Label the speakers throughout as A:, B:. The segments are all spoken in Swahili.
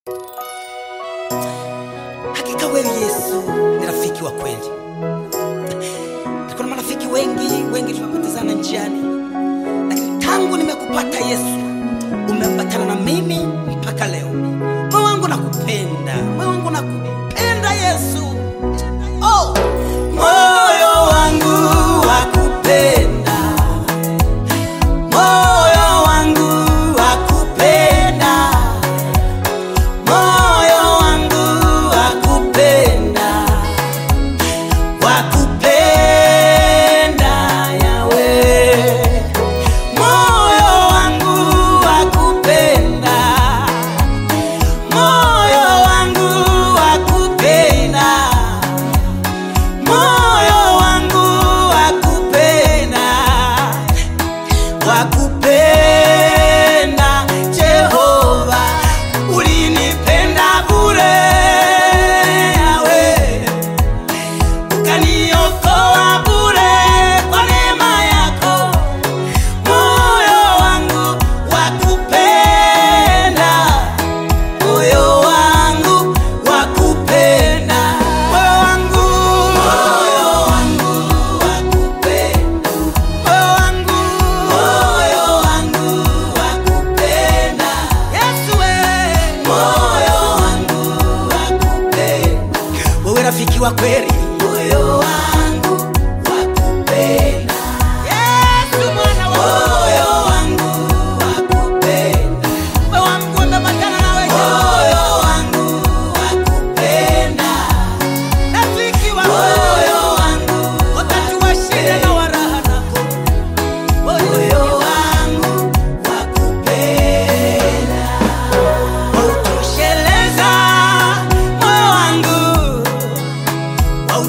A: Hakika wewe Yesu ni rafiki wa kweli. Niko na marafiki wengi wengi, tumepotezana njiani, lakini tangu nimekupata Yesu, umeambatana na mimi mpaka leo. Moyo wangu nakupenda, moyo wangu nakupenda Yesu. Oh, moyo wangu wakupenda, moyo wangu wakupenda moyo wangu wakupenda wakupenda yawe moyo wangu wakupenda moyo wangu wakupenda moyo wangu wakupenda wakupenda Jehova, ulinipenda bure yawe, ukaniokoa bure kwa neema yako. Moyo wangu wakupenda, moyo wangu wakupenda, moyo wangu, moyo wangu wakupenda moyo wangu, moyo wangu wakupenda. Yesu we, moyo wangu wakupenda. Wewe rafiki wa kweli, moyo wangu wakupenda. Yesu mwana wa moyo wangu wakupenda. Moyo wangu umeambatana na wewe. Moyo wangu wakupenda. Rafiki wa moyo wangu wakati wa shida na wa raha nako moyo wangu wakupenda, wautosheleza moyo wangu,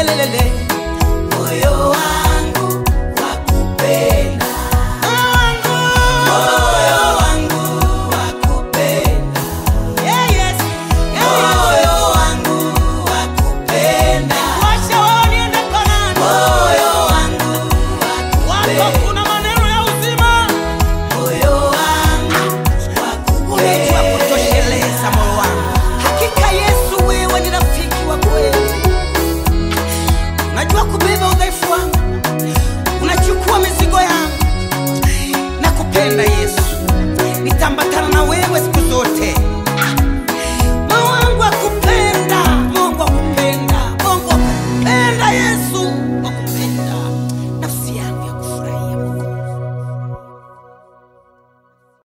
A: yelelele